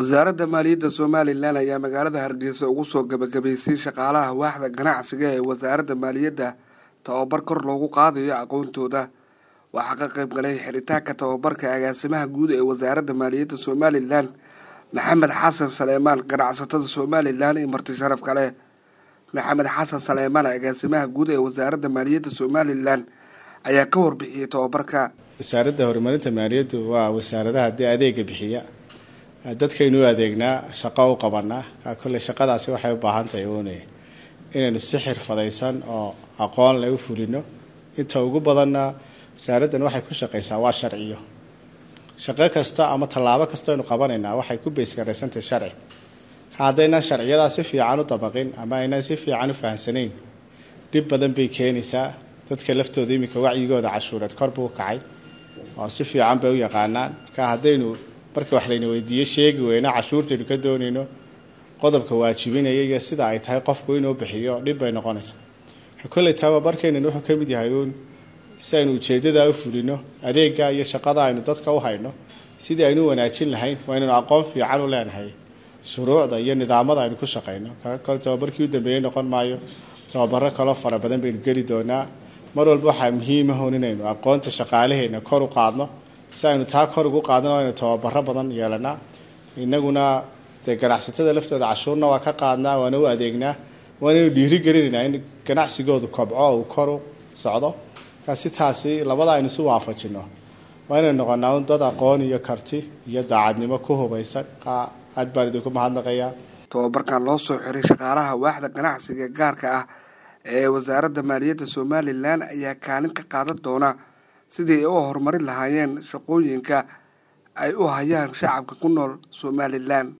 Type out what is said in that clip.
wasaaradda maaliyadda somalilan ayaa magaalada hargeysa ugu soo gabagabaysay shaqaalaha waaxda ganacsiga ee wasaaradda maaliyadda tababar kor loogu qaadayo aqoontooda waxaa ka qayb galay xiritaanka tababarka agaasimaha guud ee wasaaradda maaliyadda somalilan maxamed xasan saleemaan ganacsatada somalilan iyo marti sharaf kale maxamed xasan saleemaan agaasimaha guud ee wasaaradda maaliyadda somalilan ayaa ka warbixiyey tababarka wasaaradda horumarinta maaliyaddu waa wasaaradaha dee adeega bixiya dadkaynu u adeegnaa shaqo u qabanaa kolley shaqadaasi waxay u baahan tahay oonay inaynu si xirfadaysan oo aqoon leh u fulino inta ugu badanna wasaaraddan waxay ku shaqaysaa waa sharciyo shaqo kasta ama tallaabo kasta aynu qabanaynaa waxay ku beysgaraysantahay sharci haddaynan sharciyadaa si fiican u dabaqin ama aynan si fiican u fahamsanayn dhib badan bay keenaysaa dadka laftooda iminka wacyigooda cashuureed kor buu kacay oo si fiican bay u yaqaanaan marka haddaynu marka wax layna weydiiyo sheegi weyna cashuurtaynu ka doonayno qodobka waajibinaya iyo sida ay tahay qofku inuu bixiyo dhib bay noqonaysaa kolley tababarkeenan wuxuu ka mid yahay uun si aynu ujeedadaa u fulino adeega iyo shaqada aynu dadka u hayno sidii aynu wanaajin lahayn waa inaynu aqoon fiican u leenahay shuruucda iyo nidaamada aynu ku shaqayno kole tababarkii u dambeeyey noqon maayo tababaro kaloo fara badan baynu geli doonaa mar walba waxaa muhiimahun inaynu aqoonta shaqaalaheena kor u qaadno si aynu taa kor ugu qaadno aynu tababaro badan yeelanaa inaguna dee ganacsatada laftooda cashuurna waa ka qaadnaa waana u adeegnaa waanaynu dhiirigelinaynaa in ganacsigoodu kobco uu kor u socdo markaa si taasi labada aynu isu waafajino waa inaynu noqonaa un dad aqoon iyo karti iyo daacadnimo ku hubaysan aad baan idinku mahadnaqayaa tababarkan loo soo xiray shaqaalaha waaxda ganacsiga gaarka ah ee wasaaradda maaliyadda somalilan ayaa kaalin ka qaadan doona sidii ay u horumarin lahaayeen shaqooyinka ay u hayaan shacabka ku nool somalilan